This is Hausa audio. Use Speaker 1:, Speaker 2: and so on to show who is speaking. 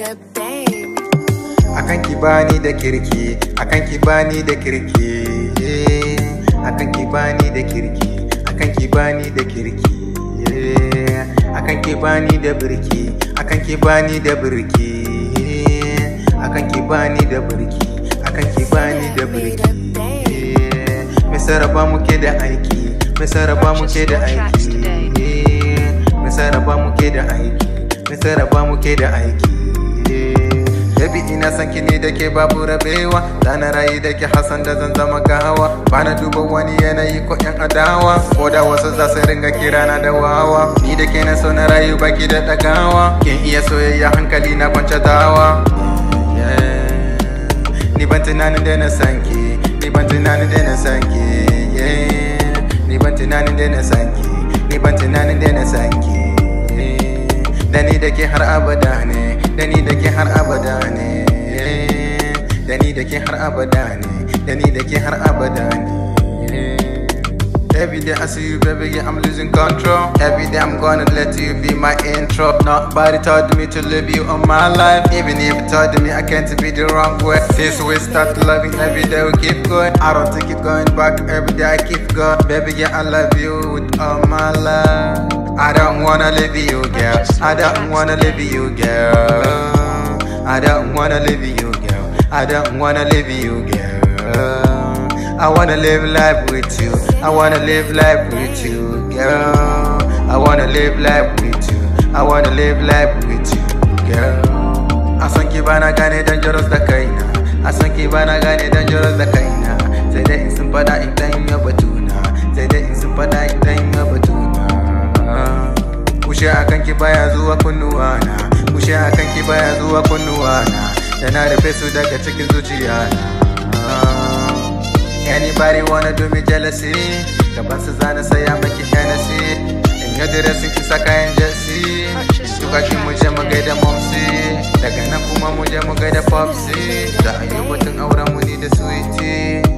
Speaker 1: a babe.
Speaker 2: akan ki bani da kirki akan ki bani da kirki akan ki bani da kirki akan ki bani da kirki akan ki bani da birki akan ki bani da birki akan ki bani da birki akan ki bani da birki me sarrafa muke da aiki me sarrafa muke da aiki me sarrafa muke da aiki me sarrafa muke da aiki Baby ina son ki ne da ke babu rabewa Zana rayu da ke Hassan da zan zama gawa Bana duba wani yanayi ko yan adawa Ko da wasu za su ringa kira na da wawa Ni da ke na so na rayu baki da dagawa Kin iya soyayya hankali na kwance dawa Yeah. Ni ban tunanin da na san ki Ni ban tunanin da na san ki Yeah. Ni ban tunanin da na san ki Ni ban tunanin da na san ki Yeah. Da ni da ke har abada ne Da ni da ke har abada ne Da ni da ke har abada ne Da ni da ke har abada ne Every day I see you, baby, yeah, I'm losing control. Every day I'm gonna let you be my intro. Nobody told me to leave you on my life. Even if you told me I can't be the wrong way. Since we start loving, every day we keep going. I don't think it going back. Every day I keep going. Baby, yeah, I love you with all my life. I don't wanna leave you, girl. I don't wanna leave you, girl. I don't wanna leave you, girl. I don't wanna leave you, girl. I wanna live life with you. I wanna live life with you, girl. I wanna live life with you. I wanna live life with you, girl. I san ki bana gane dangerous da kaina. I san ki bana gane dangerous da kaina. Sai dai in sun fada in dan ya batuna. Sai dai in sun fada in dan ya batuna. Kushe akan ki baya zuwa kunnuwa na. Kushe akan ki baya zuwa kunnuwa na. Da na rufe su daga cikin zuciya na. Anybody wanna do me jealousy? Gaban su zana saya maki Hennessy In yi diresin ki saka yan jersey Tuka ki mu je mu gaida momsi Daga nan kuma mu je mu gaida popsi Za a yi batun auren mu ni da sweetie